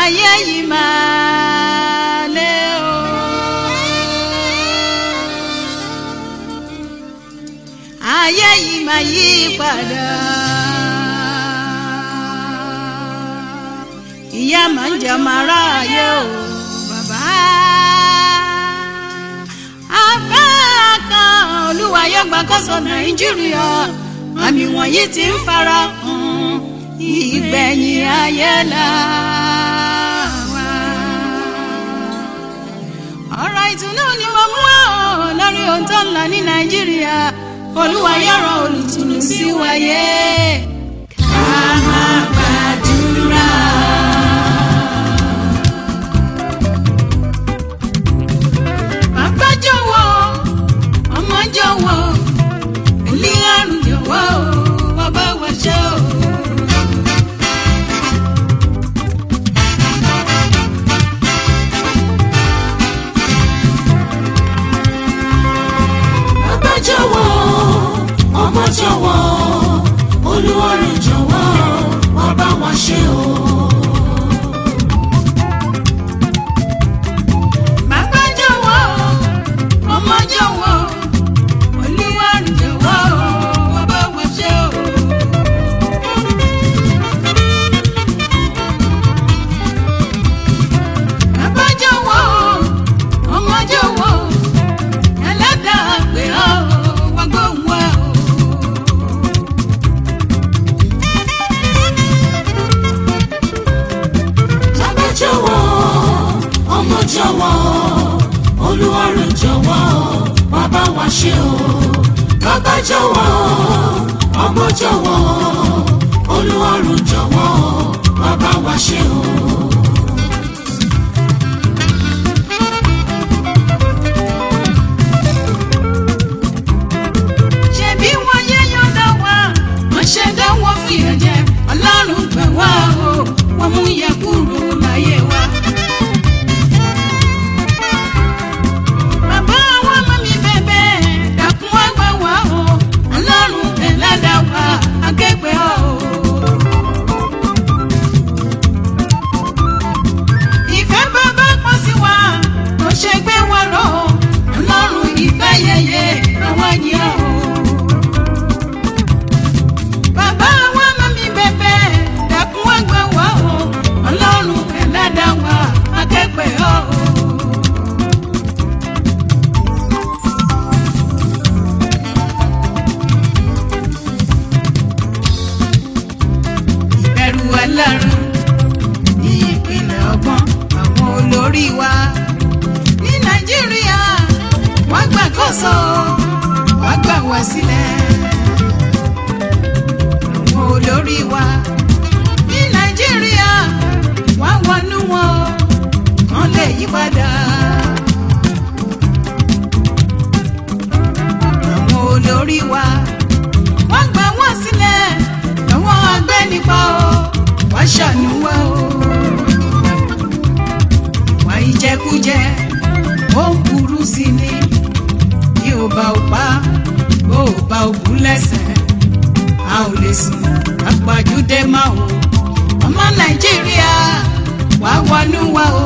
ayé yìí máa lé o. ayé yìí máa yí padà. ìyá máa ń jẹ máa ráàyè o bàbá. afẹ́ kan olúwa yóò gbàkóso nàìjíríà àmì wọ̀nyí ti ń fara hàn ìgbẹ̀yìn ayé la wà. ọ̀rọ̀ ìtùnú ni mo mú ọ́ lórí ohun tó ń lọ ní nàìjíríà olúwa yọ̀rọ̀ olùtùnú sí wáyé. ká máa gbàdúrà. bàbá jọ̀wọ́ ọmọ jọ̀wọ́ ilé àrùn jọ̀wọ́ bàbá wa ṣe o. bàbá jọ̀wọ́ ọmọ jọ̀wọ́ olúwarẹ̀ jọ̀wọ́ wá bá wa ṣe o. bàbá jọ̀wọ́ ọmọ jọ̀wọ́ olúwa jọ̀wọ́ bàbá wa ṣe o. bàbá jọ̀wọ́ ọmọ jọ̀wọ́ ẹlẹ́dàá pé ọ́ wá gbóhùn wá o. bàbá jọ̀wọ́ ọmọ jọ̀wọ́ olúwarẹ̀ jọ̀wọ́ wá bá wa ṣe o. bàbá jọ̀wọ́ ọmọ jọ̀wọ́ olúwarẹ̀ jọ̀wọ́ wá bá wa ṣe o. ṣebí wọn yé yọ̀dọ̀ wá wọ́n ṣe dáwọ́ fi ẹ̀jẹ̀ ọlọ́run gbẹ̀ wá o wọ́n mú yẹ kúrò láyé wa. bàbá wa mọ́ mi bẹ̀bẹ̀ dákun wá gbà wá o ọlọ́run ẹlẹ́dàá wa akẹ́gbẹ́ o. ìfẹ́ bàbá pọ̀ sí wa kò ṣe gbé wa rọ̀ ọlọ́run ìfẹ́ yẹyẹ àwọn yẹn o. Bàbá wa mọ́ mi bẹ̀bẹ̀ dákun wá gbà wá o ọlọ́run ẹlẹ́dàá wa akẹ́gbẹ́ o. ìbẹ̀rù ẹlẹ́rù ní ìpínlẹ̀ ọgbọ́n àwọn olórí wa ní nàìjíríà wọ́n gbàkóso wọ́n gbà wá sílẹ̀ àwọn olórí wa ní nàìjíríà wọ́n wọnú wọn kán lè yí padà. àwọn olórí wa wọ́n gbà wọ́n sílẹ̀ àwọn agbẹ́nipa o wọ́n ṣàánú wa o. ìwà ìjẹkújẹ ó ń burú sí ni bí ó bá ò pa bó ò bá ò kú lẹ́sẹ̀ a ò lè sùn àpàjùdé máa o ọmọ nàìjíríà wàá wọnú wa o.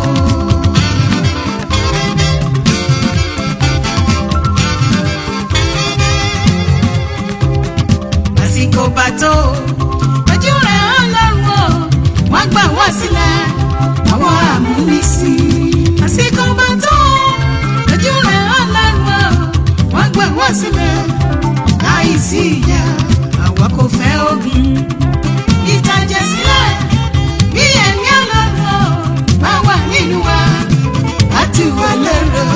àsìkò bá tó ojú rẹ̀ ọlọ́run o wọ́n gbà wá sílẹ̀ àwọn amúnisìn. àsìkò bá tó ojú rẹ̀ ọlọ́run o wọ́n gbà wá sílẹ̀ láìsí ìyá àwa kò fẹ́ ogun. ìtàjẹ̀ sílẹ̀ bí ẹ̀mí ọlọ́run o bá wà nínú wa láti wà lérò.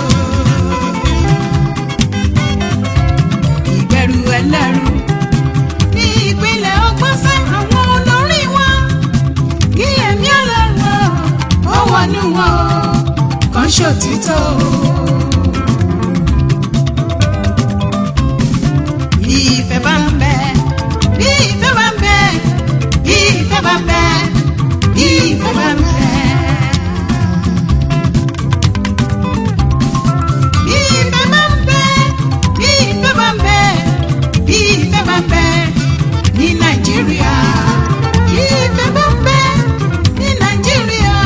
ìbẹ̀rù ẹlẹ́rù ní ìpínlẹ̀ ọgbọ́n sẹ́ àwọn olórí wọn kí ẹ̀mí ọlọ́run ó wọnú wọn kàn ṣòtítọ́. bí ìfẹ́ bá ń bẹ bí ìfẹ́ bá ń bẹ bí ìfẹ́ bá ń bẹ bí ìfẹ́ bá ń bẹ. Bí ìfẹ́ bá ń bẹ, bí ìfẹ́ bá ń bẹ, bí ìfẹ́ bá ń bẹ ní Nàìjíríà. Bí ìfẹ́ bá ń bẹ ní Nàìjíríà.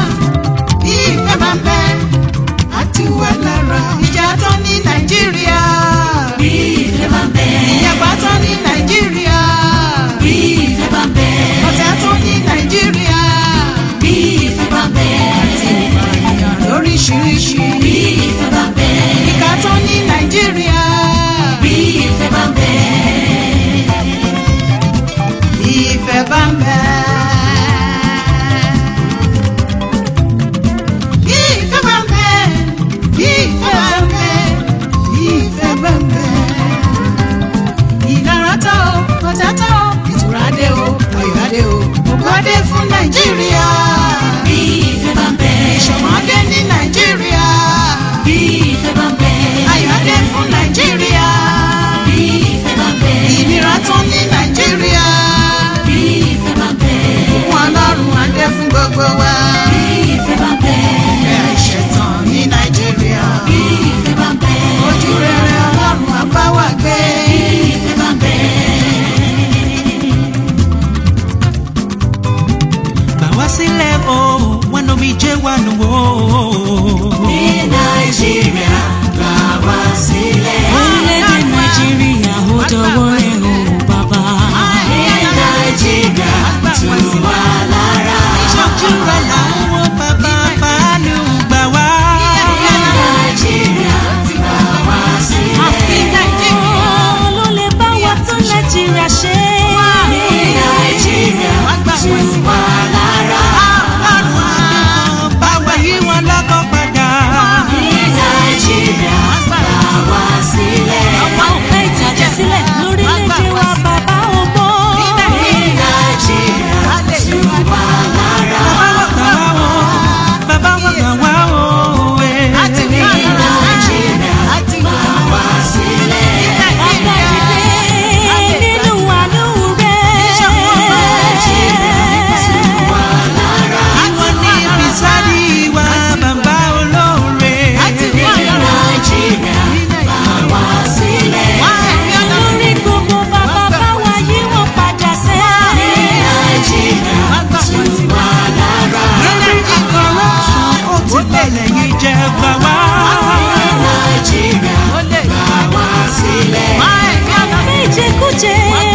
ayọ̀dé fún nàìjíríà bí ìfẹ́ bá ń bẹ ìṣọ̀mọ́dé ní nàìjíríà bí ìfẹ́ bá ń bẹ ayọ̀dé fún nàìjíríà bí ìfẹ́ bá ń bẹ ìnira tán ní nàìjíríà bí ìfẹ́ bá ń bẹ fún ọlọ́run adé fún gbogbo wa bí ìfẹ́ bá ń bẹ ìfẹ́ àìṣẹ̀tàn ní nàìjíríà bí ìfẹ́ bá ń bẹ ojú rere ọlọ́run àbá wa gbé bí ìfẹ́ bá ń bẹ. gbà wá sílẹ̀ o wọn omi jẹ́ wà nù o. ní nàìjíríà gbà wá sílẹ̀. orílẹ̀-èdè nàìjíríà ó dọwọ́ rẹ̀ o bàbá. ní nàìjíríà tù wá lára. ìṣọ́júra làwọn bàbá fàánù gbà wá. ní nàìjíríà gbà wá sílẹ̀. àfi nàìjíríà ló lè bá wa tún nàìjíríà ṣe. ní nàìjíríà tù wá lára. báwa yí wọn lọ́kọ̀ padà. ní nàìjíríà gbà wá sílẹ̀. a ò fẹ́ ìtàjẹ̀ sílẹ̀ lórílẹ̀‐èdè wa bàbá ògbó. ní nàìjíríà tù wá lára. bàbá wọn gbà wá o. láti ní ní nàìjíríà láti gbà wá sílẹ̀. bàbá ìdílé nínú àánú rẹ̀. ìwọ ní bisadi wa bàbá olóore. ní nàìjíríà gbà wá sílẹ̀. lórí gbogbo bàbá báwa yí wọn padà sẹ́. nàìjíríà tù wá lára. lórí corruption ó ti bẹ̀lẹ̀ yìí jẹ́ gbà wá. nàìjíríà gbà wá sílẹ̀. àfẹ́ ìjẹkújẹ